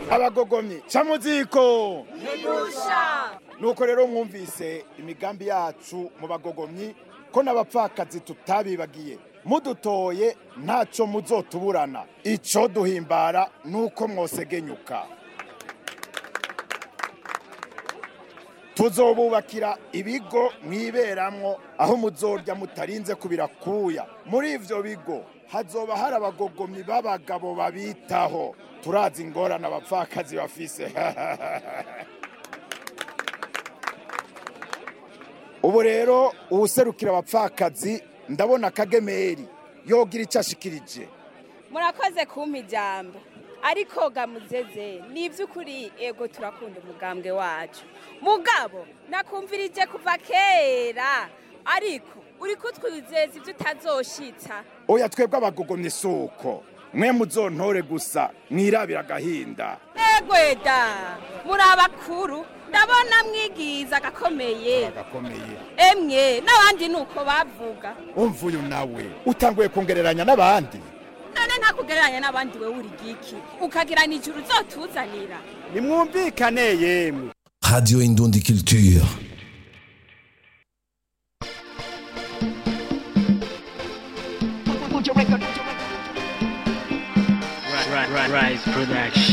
abagogomyi ca muziko ntidusha nuko rero mwumvise imigambi yacu mu bagogomyi ko n'abapfakazi tutabibagiye mudutoye ntaco muzotuburana ico duhimbara nuko mwosegenyuka tuzobubakira ibigo mwiberamwo aho muzorya mutarinze kubirakuya muri ivyo bigo hazoba hari abagogomyi b'abagabo babitaho turazi ingorane abapfakazi bafise ubu rero uwuserukira abapfakazi ndabona akagemeri yogira icyo ashikirije murakoze kumpa ijambo ariko gamuzeze ni iby'ukuri ego turakunda umugambwe wacu mugabo nakumvirije kuva kera ariko uri kutwizeza ibyo utazoshitsa oya twebwe abagogomye suko mwe muzontore gusa mwirabira agahinda egweda muri abakuru ndabona mwigiza agakomeye agakomeye emwe n'abandi ni uko bavuga umva uyu nawe utanguye kongereranya n'abandi none ntakugereranya n'abandi we uri giki ukagira nijoro uzotuzanira nimwumvikane yemwe Radio Indundi Culture. Rise Production.